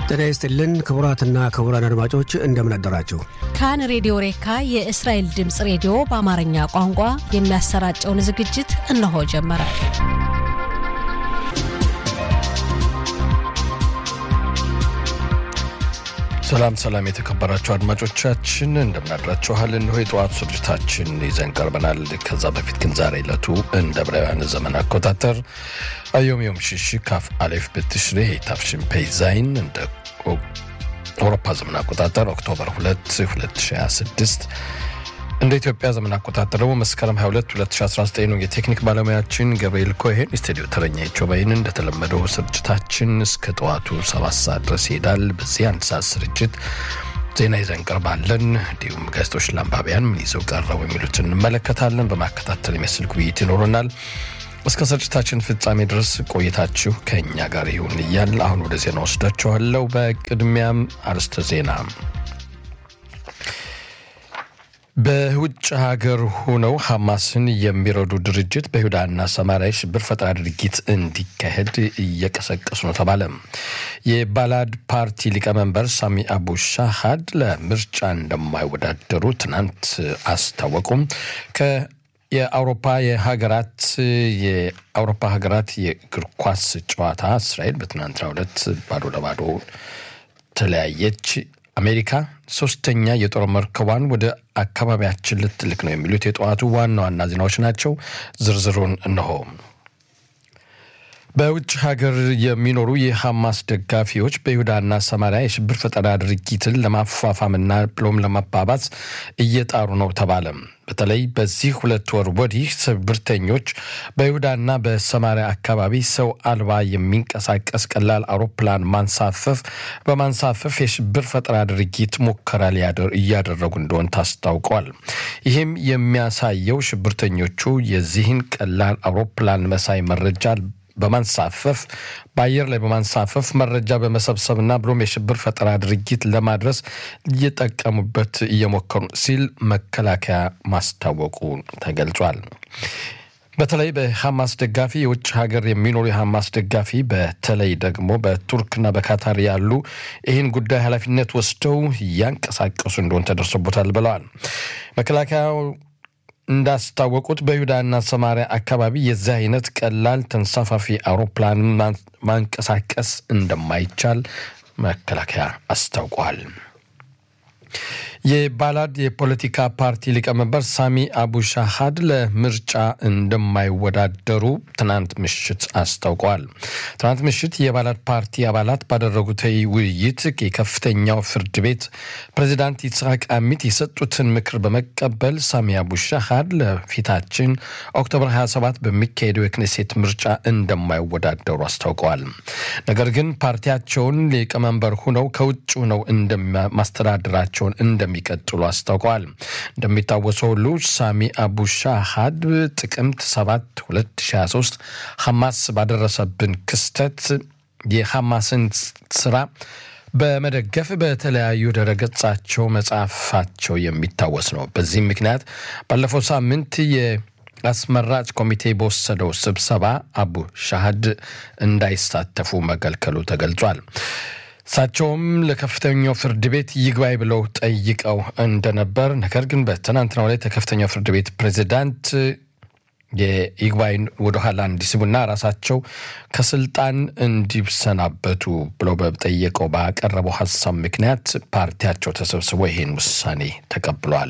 ጤና ይስጥልን ክቡራትና ክቡራን አድማጮች እንደምን አደራችሁ። ካን ሬዲዮ ሬካ የእስራኤል ድምፅ ሬዲዮ በአማርኛ ቋንቋ የሚያሰራጨውን ዝግጅት እነሆ ጀመረ። ሰላም ሰላም፣ የተከበራችሁ አድማጮቻችን እንደምናድራችኋል። እነሆ የጠዋቱ ስርጭታችን ይዘን ቀርበናል። ከዛ በፊት ግን ዛሬ ዕለቱ እንደ ዕብራውያን ዘመን አቆጣጠር አዮም ዮም ሽሽ ካፍ አሌፍ ብትሽሬ ታፍሽን ፔይዛይን እንደ አውሮፓ ዘመን አቆጣጠር ኦክቶበር 2 2026 እንደ ኢትዮጵያ ዘመን አቆጣጠር ደግሞ መስከረም 22 2019 ነው። የቴክኒክ ባለሙያችን ገብርኤል ኮሄን፣ የስቱዲዮ ተረኛ ቾባይን። እንደተለመደው ስርጭታችን እስከ ጠዋቱ ሰባት ሰዓት ድረስ ይሄዳል። በዚህ አንድ ሰዓት ስርጭት ዜና ይዘን ቀርባለን። እንዲሁም ጋዜጦች ለአንባቢያን ምን ይዘው ቀረቡ የሚሉትን እንመለከታለን። በማከታተል የሚያስልክ ውይይት ይኖረናል። እስከ ስርጭታችን ፍጻሜ ድረስ ቆይታችሁ ከእኛ ጋር ይሁን እያል አሁን ወደ ዜና ወስዳችኋለሁ። በቅድሚያም አርዕስተ ዜና በውጭ ሀገር ሆነው ሐማስን የሚረዱ ድርጅት በይሁዳና ሰማሪያ ሽብር ፈጠራ ድርጊት እንዲካሄድ እየቀሰቀሱ ነው ተባለ። የባላድ ፓርቲ ሊቀመንበር ሳሚ አቡ ሻሃድ ለምርጫ እንደማይወዳደሩ ትናንት አስታወቁም። የአውሮፓ የሀገራት የአውሮፓ ሀገራት የእግር ኳስ ጨዋታ እስራኤል በትናንትናው ዕለት ባዶ ለባዶ ተለያየች። አሜሪካ ሶስተኛ የጦር መርከቧን ወደ አካባቢያችን ልትልክ ነው የሚሉት የጠዋቱ ዋና ዋና ዜናዎች ናቸው። ዝርዝሩን እነሆ። በውጭ ሀገር የሚኖሩ የሐማስ ደጋፊዎች በይሁዳና ሰማሪያ የሽብር ፈጠራ ድርጊትን ለማፋፋምና ብሎም ለማባባስ እየጣሩ ነው ተባለ። በተለይ በዚህ ሁለት ወር ወዲህ ሽብርተኞች በይሁዳና በሰማሪያ አካባቢ ሰው አልባ የሚንቀሳቀስ ቀላል አውሮፕላን ማንሳፈፍ በማንሳፈፍ የሽብር ፈጠራ ድርጊት ሙከራ እያደረጉ እንደሆን ታስታውቀዋል። ይህም የሚያሳየው ሽብርተኞቹ የዚህን ቀላል አውሮፕላን መሳይ መረጃ በማንሳፈፍ በአየር ላይ በማንሳፈፍ መረጃ በመሰብሰብና ብሎም የሽብር ፈጠራ ድርጊት ለማድረስ እየጠቀሙበት እየሞከሩ ሲል መከላከያ ማስታወቁ ተገልጿል። በተለይ በሐማስ ደጋፊ የውጭ ሀገር የሚኖሩ የሐማስ ደጋፊ በተለይ ደግሞ በቱርክና በካታር ያሉ ይህን ጉዳይ ኃላፊነት ወስደው እያንቀሳቀሱ እንደሆን ተደርሶበታል ብለዋል። መከላከያው እንዳስታወቁት በይሁዳና ሰማሪያ አካባቢ የዚህ አይነት ቀላል ተንሳፋፊ አውሮፕላን ማንቀሳቀስ እንደማይቻል መከላከያ አስታውቋል። የባላድ የፖለቲካ ፓርቲ ሊቀመንበር ሳሚ አቡ ሻሃድ ለምርጫ እንደማይወዳደሩ ትናንት ምሽት አስታውቀዋል። ትናንት ምሽት የባላድ ፓርቲ አባላት ባደረጉት ውይይት የከፍተኛው ፍርድ ቤት ፕሬዚዳንት ይስሐቅ አሚት የሰጡትን ምክር በመቀበል ሳሚ አቡ ሻሃድ ለፊታችን ኦክቶበር 27 በሚካሄደው የክኔሴት ምርጫ እንደማይወዳደሩ አስታውቀዋል። ነገር ግን ፓርቲያቸውን ሊቀመንበር ሁነው ከውጭ ሁነው ማስተዳደራቸውን እንደሚቀጥሉ አስታውቀዋል። እንደሚታወሰው ሁሉ ሳሚ አቡ ሻሃድ ጥቅምት 7 2023 ሐማስ ባደረሰብን ክስተት የሐማስን ስራ በመደገፍ በተለያዩ ድረገጻቸው መጻፋቸው የሚታወስ ነው። በዚህም ምክንያት ባለፈው ሳምንት የአስመራጭ ኮሚቴ በወሰደው ስብሰባ አቡ ሻሃድ እንዳይሳተፉ መከልከሉ ተገልጿል። እሳቸውም ለከፍተኛው ፍርድ ቤት ይግባይ ብለው ጠይቀው እንደነበር፣ ነገር ግን በትናንትናው ላይ ከከፍተኛው ፍርድ ቤት ፕሬዚዳንት የይግባይን ወደኋላ እንዲስቡና ራሳቸው ከስልጣን እንዲሰናበቱ ብለው በጠየቀው ባቀረበው ሀሳብ ምክንያት ፓርቲያቸው ተሰብስቦ ይህን ውሳኔ ተቀብሏል።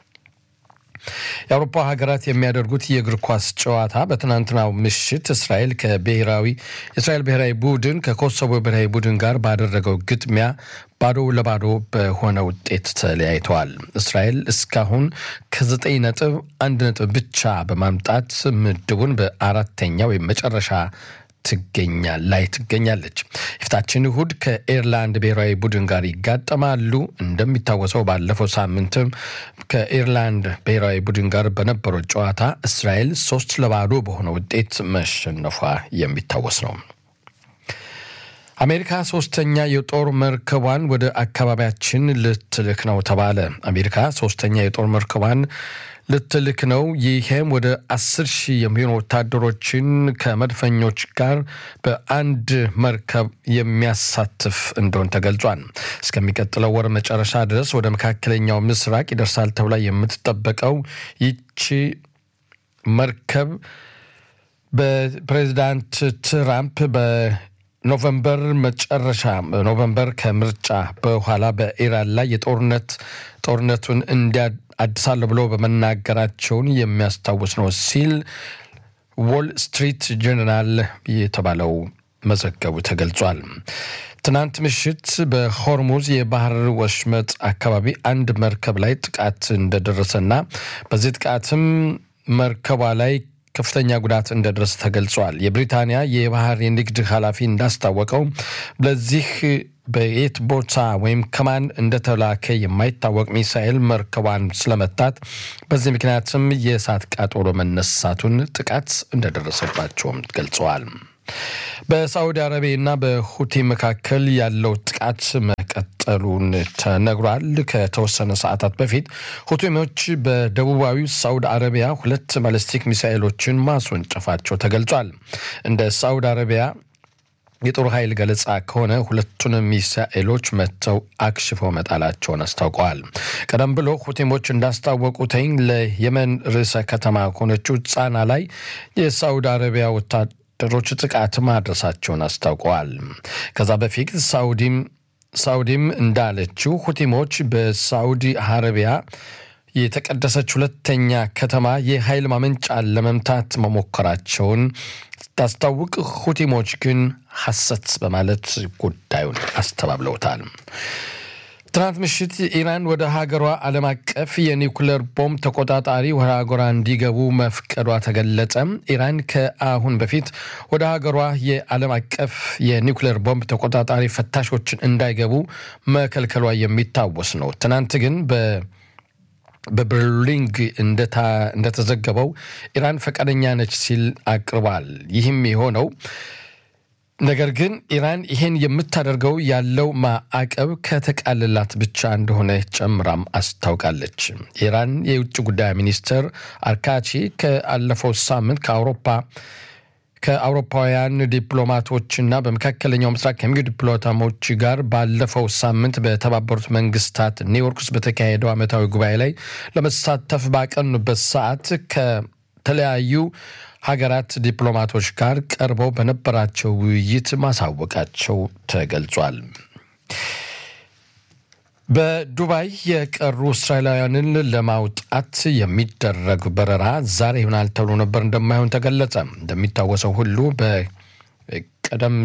የአውሮፓ ሀገራት የሚያደርጉት የእግር ኳስ ጨዋታ በትናንትናው ምሽት እስራኤል ከብሔራዊ የእስራኤል ብሔራዊ ቡድን ከኮሶቮ ብሔራዊ ቡድን ጋር ባደረገው ግጥሚያ ባዶ ለባዶ በሆነ ውጤት ተለያይተዋል። እስራኤል እስካሁን ከዘጠኝ ነጥብ አንድ ነጥብ ብቻ በማምጣት ምድቡን በአራተኛ ወይም መጨረሻ ትገኛ ላይ ትገኛለች። የፊታችን እሁድ ከኤርላንድ ብሔራዊ ቡድን ጋር ይጋጠማሉ። እንደሚታወሰው ባለፈው ሳምንትም ከኤርላንድ ብሔራዊ ቡድን ጋር በነበረው ጨዋታ እስራኤል ሶስት ለባዶ በሆነ ውጤት መሸነፏ የሚታወስ ነው። አሜሪካ ሶስተኛ የጦር መርከቧን ወደ አካባቢያችን ልትልክ ነው ተባለ። አሜሪካ ሶስተኛ የጦር መርከቧን ልትልክ ነው። ይሄም ወደ አስር ሺህ የሚሆኑ ወታደሮችን ከመድፈኞች ጋር በአንድ መርከብ የሚያሳትፍ እንደሆን ተገልጿል። እስከሚቀጥለው ወር መጨረሻ ድረስ ወደ መካከለኛው ምስራቅ ይደርሳል ተብላ የምትጠበቀው ይቺ መርከብ በፕሬዚዳንት ትራምፕ በኖቨምበር መጨረሻ ኖቨምበር ከምርጫ በኋላ በኢራን ላይ የጦርነት ጦርነቱን እንዲያድሳለሁ ብሎ በመናገራቸውን የሚያስታውስ ነው ሲል ዎል ስትሪት ጀርናል የተባለው መዘገቡ ተገልጿል። ትናንት ምሽት በሆርሙዝ የባህር ወሽመጥ አካባቢ አንድ መርከብ ላይ ጥቃት እንደደረሰና በዚህ ጥቃትም መርከቧ ላይ ከፍተኛ ጉዳት እንደደረሰ ተገልጿል። የብሪታንያ የባህር የንግድ ኃላፊ እንዳስታወቀው ለዚህ በየት ቦታ ወይም ከማን እንደተላከ የማይታወቅ ሚሳኤል መርከቧን ስለመታት በዚህ ምክንያትም የእሳት ቃጠሎ መነሳቱን ጥቃት እንደደረሰባቸውም ገልጸዋል። በሳዑዲ አረቢያና በሁቲ መካከል ያለው ጥቃት መቀጠሉን ተነግሯል። ከተወሰነ ሰዓታት በፊት ሁቲዎች በደቡባዊ ሳዑዲ አረቢያ ሁለት ባለስቲክ ሚሳኤሎችን ማስወንጨፋቸው ተገልጿል። እንደ ሳዑዲ አረቢያ የጦር ኃይል ገለጻ ከሆነ ሁለቱንም ሚሳኤሎች መጥተው አክሽፈው መጣላቸውን አስታውቀዋል። ቀደም ብሎ ሁቲሞች እንዳስታወቁትኝ ለየመን ርዕሰ ከተማ ከሆነችው ጻና ላይ የሳዑዲ አረቢያ ወታደሮች ጥቃት ማድረሳቸውን አስታውቀዋል። ከዛ በፊት ሳውዲም ሳውዲም እንዳለችው ሁቲሞች በሳዑዲ አረቢያ የተቀደሰች ሁለተኛ ከተማ የኃይል ማመንጫን ለመምታት መሞከራቸውን ስታስታውቅ ሁቲሞች ግን ሐሰት በማለት ጉዳዩን አስተባብለውታል። ትናንት ምሽት ኢራን ወደ ሀገሯ ዓለም አቀፍ የኒውክሌር ቦምብ ተቆጣጣሪ ወደ ሀገሯ እንዲገቡ መፍቀዷ ተገለጸ። ኢራን ከአሁን በፊት ወደ ሀገሯ የዓለም አቀፍ የኒውክሌር ቦምብ ተቆጣጣሪ ፈታሾችን እንዳይገቡ መከልከሏ የሚታወስ ነው። ትናንት ግን በ በበርሊንግ እንደተዘገበው ኢራን ፈቃደኛ ነች ሲል አቅርቧል። ይህም የሆነው ነገር ግን ኢራን ይህን የምታደርገው ያለው ማዕቀብ ከተቃልላት ብቻ እንደሆነ ጨምራም አስታውቃለች። የኢራን የውጭ ጉዳይ ሚኒስትር አርካቺ ከአለፈው ሳምንት ከአውሮፓ ከአውሮፓውያን ዲፕሎማቶችና በመካከለኛው ምስራቅ ከሚገኙ ዲፕሎማቶች ጋር ባለፈው ሳምንት በተባበሩት መንግስታት ኒውዮርክ ውስጥ በተካሄደው ዓመታዊ ጉባኤ ላይ ለመሳተፍ ባቀኑበት ሰዓት ከተለያዩ ሀገራት ዲፕሎማቶች ጋር ቀርበው በነበራቸው ውይይት ማሳወቃቸው ተገልጿል። በዱባይ የቀሩ እስራኤላውያንን ለማውጣት የሚደረግ በረራ ዛሬ ይሆናል ተብሎ ነበር፣ እንደማይሆን ተገለጸ። እንደሚታወሰው ሁሉ በቀደም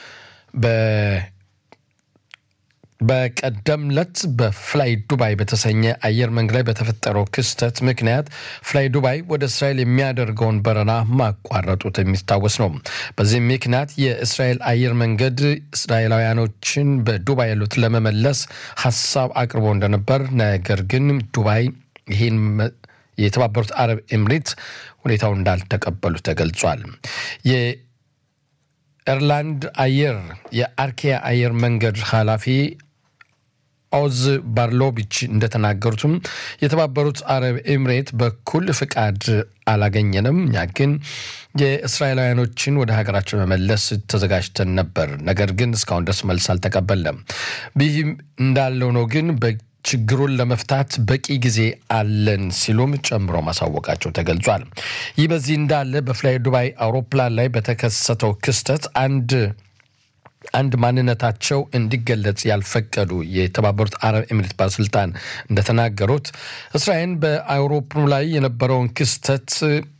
በቀደም ለት በፍላይ ዱባይ በተሰኘ አየር መንገድ ላይ በተፈጠረው ክስተት ምክንያት ፍላይ ዱባይ ወደ እስራኤል የሚያደርገውን በረራ ማቋረጡት የሚታወስ ነው። በዚህም ምክንያት የእስራኤል አየር መንገድ እስራኤላውያኖችን በዱባይ ያሉት ለመመለስ ሀሳብ አቅርቦ እንደነበር፣ ነገር ግን ዱባይ ይህን የተባበሩት አረብ ኤምሬት ሁኔታው እንዳልተቀበሉ ተገልጿል። የኤርላንድ አየር የአርኪያ አየር መንገድ ኃላፊ ኦዝ ባርሎቢች እንደተናገሩትም የተባበሩት አረብ ኤምሬት በኩል ፍቃድ አላገኘንም፣ እኛ ግን የእስራኤላውያኖችን ወደ ሀገራቸው መመለስ ተዘጋጅተን ነበር፣ ነገር ግን እስካሁን ድረስ መልስ አልተቀበለም። ይህም እንዳለው ነው ግን ችግሩን ለመፍታት በቂ ጊዜ አለን ሲሉም ጨምሮ ማሳወቃቸው ተገልጿል። ይህ በዚህ እንዳለ በፍላይ ዱባይ አውሮፕላን ላይ በተከሰተው ክስተት አንድ አንድ ማንነታቸው እንዲገለጽ ያልፈቀዱ የተባበሩት አረብ ኤሚሬት ባለስልጣን እንደተናገሩት እስራኤል በአውሮፕላኑ ላይ የነበረውን ክስተት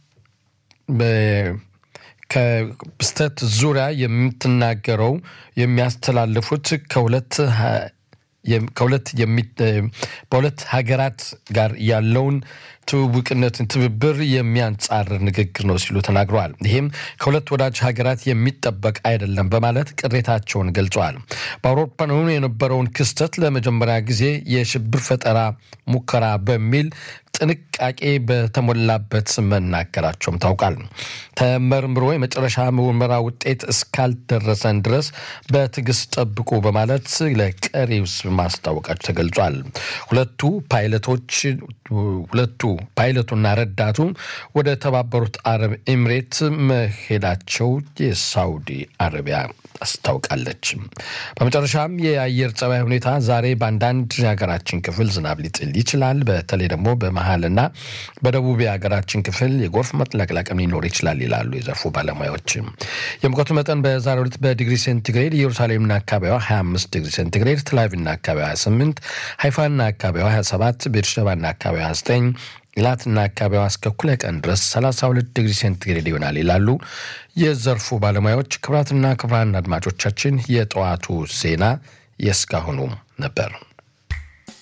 ከክስተት ዙሪያ የምትናገረው የሚያስተላልፉት ከሁለት ከሁለት በሁለት ሀገራት ጋር ያለውን ትውውቅነትን ትብብር የሚያንጻርር ንግግር ነው ሲሉ ተናግረዋል። ይህም ከሁለት ወዳጅ ሀገራት የሚጠበቅ አይደለም በማለት ቅሬታቸውን ገልጸዋል። በአውሮፓውያኑ የነበረውን ክስተት ለመጀመሪያ ጊዜ የሽብር ፈጠራ ሙከራ በሚል ጥንቃቄ በተሞላበት መናገራቸውም ታውቃል። ተመርምሮ የመጨረሻ ምርመራ ውጤት እስካልደረሰን ድረስ በትዕግስት ጠብቁ በማለት ለቀሪው ማስታወቃቸው ተገልጿል። ሁለቱ ፓይለቶች ሁለቱ ፓይለቱና ረዳቱ ወደ ተባበሩት አረብ ኤምሬት መሄዳቸው የሳውዲ አረቢያ አስታውቃለች። በመጨረሻም የአየር ጸባይ ሁኔታ ዛሬ በአንዳንድ የሀገራችን ክፍል ዝናብ ሊጥል ይችላል። በተለይ ደግሞ በመሀልና በደቡብ የሀገራችን ክፍል የጎርፍ መጥለቅለቅም ሊኖር ይችላል ይላሉ የዘርፉ ባለሙያዎች። የሙቀቱ መጠን በዛሬው ዕለት በዲግሪ ሴንቲግሬድ ኢየሩሳሌምና አካባቢዋ 25 ዲግሪ ሴንቲግሬድ፣ ትላቪቭና አካባቢዋ 28፣ ሃይፋና አካባቢዋ 27፣ ቤርሸባና አካባቢዋ 29 ኢላትና አካባቢዋ እስከ እኩለ ቀን ድረስ 32 ዲግሪ ሴንቲግሬድ ይሆናል ይላሉ የዘርፉ ባለሙያዎች። ክቡራትና ክቡራን አድማጮቻችን የጠዋቱ ዜና የእስካሁኑ ነበር።